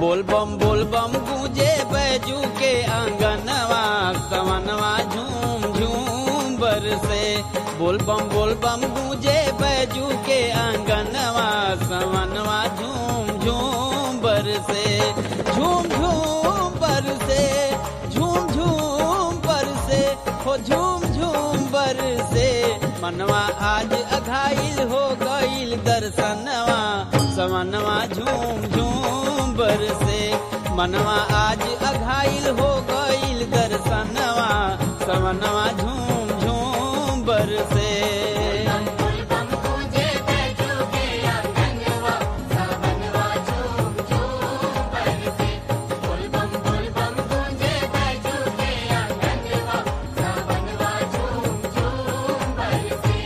बोल बम बोल बम गूंजे बैजू के आंगनवा सवनवा झूम झूम बरसे बोल बम बोल बम गूंजे बैजू के आंगनवा सवनवा झूम झूम बरसे झूम झूम बरसे झूम झूम बरसे हो झूम झूम बरसे मनवा आज अघाइल हो गईल दर्शनवा सवनवा झूम झूम बरसे मनवा आज अघाइल हो गईल दर्शनवा सवनवा झूम झूम बरसे बुल बम गूंजे बैजू के आंगनवा सवनवा झूम झूम बरसे बुल बम बुल बम गूंजे बैजू के आंगनवा सवनवा झूम झूम बरसे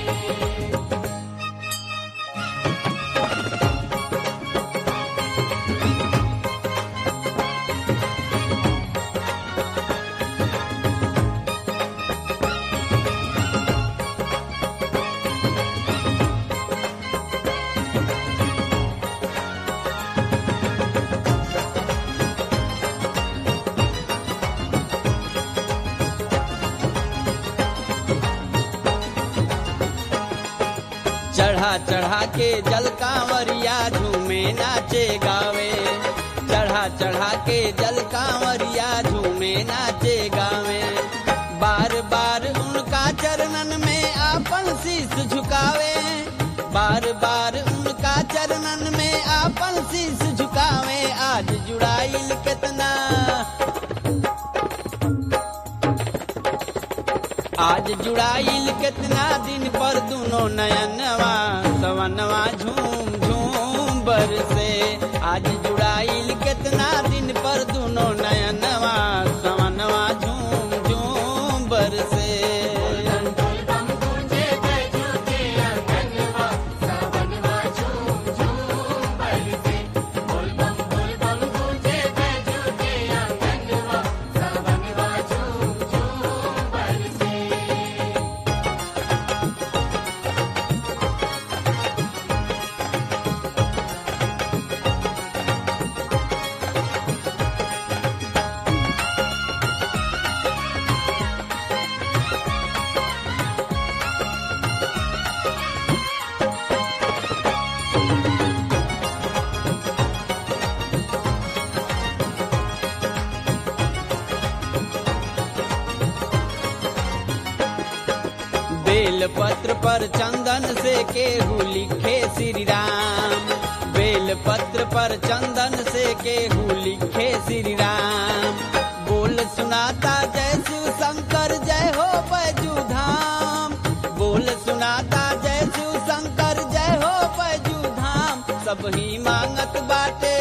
चढ़ा चढ़ा के जल कांवरिया झूमे नाचे गावे चढ़ा चढ़ा के जल कांवरिया झूमे नाचे गावे बार बार उनका चरणन में आपन शीश झुकावे बार बार उनका चरणन में आपन शीश झुकावे आज जुड़ाइल कितना आज जुड़ाइल कितना दिन पर दोनों नयनवा सवनवा झूम झूम बरसे आज जुड़ाइल कितना दिन पर दोनों नयनवा सवनवा झूम झूम बरसे बुल बम गूंजे बैजू के आंगनवा सवनवा झूम झूम बरसे बुल बम बुल बम गूंजे बैजू के आंगनवा सवनवा झूम झूम बरसे बेल पत्र पर चंदन से केहू लिखे श्री राम बेल पत्र पर चंदन से केहू लिखे श्री राम बोल सुनाता जय शिव शंकर जय हो बैजू धाम बोल सुनाता जय शिव शंकर जय हो बैजू धाम सब ही मांगत बाटे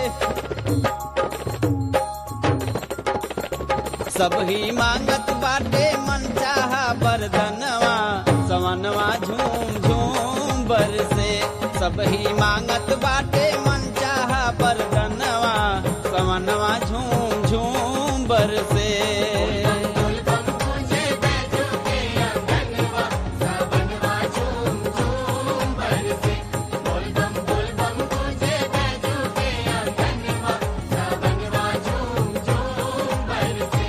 सब ही मांगत बाटे मन चाहा बरदनवा सवनवा झूम झूम बरसे सब ही मांगत बाटे मन चाहा बरदनवा सवनवा झूम झूम बरसे बुल बम गूंजे बैजू के आंगनवा सवनवा झूम झूम बरसे बुल बम बुल बम गूंजे बैजू के आंगनवा सवनवा झूम झूम बरसे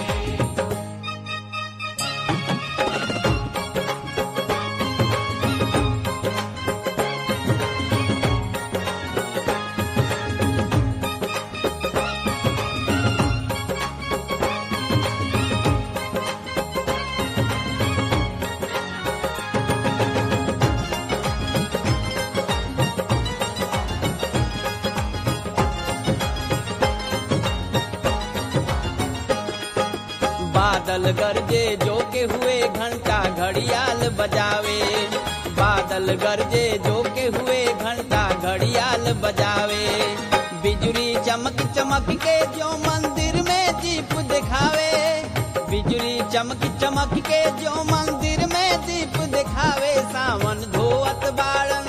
बादल गरजे जो के हुए घंटा घड़ियाल बजावे बादल गरजे जो के हुए घंटा घड़ियाल बजावे बिजली चमक चमक के जो मंदिर में दीप दिखावे बिजली चमक चमक के जो मंदिर में दीप दिखावे सावन धोवत बाड़न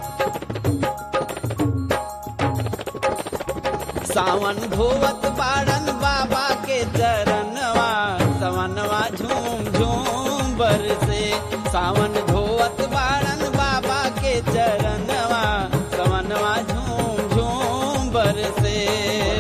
सावन धोवत बाड़न बाबा के चरणवा सवनवा झूम झूम बरसे सावन धोवत बाड़न बाबा के चरणवा सवनवा झूम झूम बरसे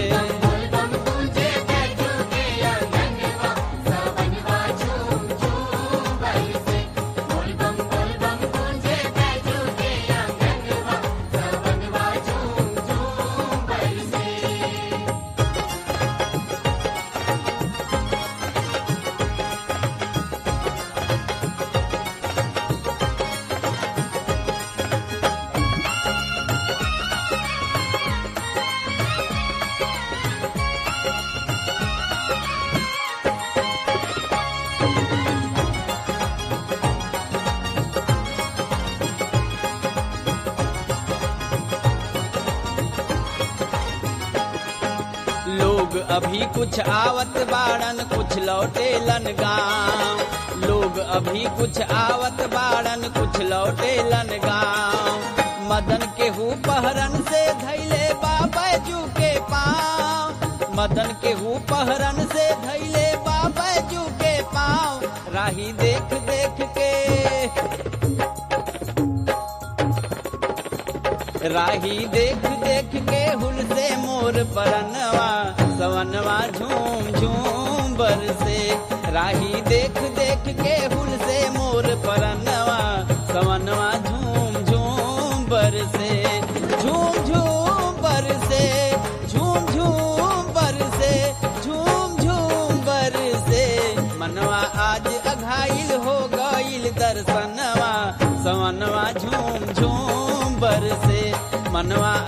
अभी कुछ आवत बाड़न कुछ लौटेलन गाँव लोग अभी कुछ आवत बाड़न कुछ लौटेलन गाँव मदन के हु पहरन से धैले बाबू के पाँव मदन के हु पहरन से धैले बाबू के पाँव राही देख देख के राही देख देख के हुल से मोर परनवा सवनवा झूम झूम बरसे राही देख देख के हुल से मोर परनवा सवनवा झूम झूम बरसे झूम झूम बरसे झूम झूम बरसे झूम झूम बरसे मनवा आज अघाइल हो गईल दर्शनवा सवनवा झूम झूम बरसे मनवा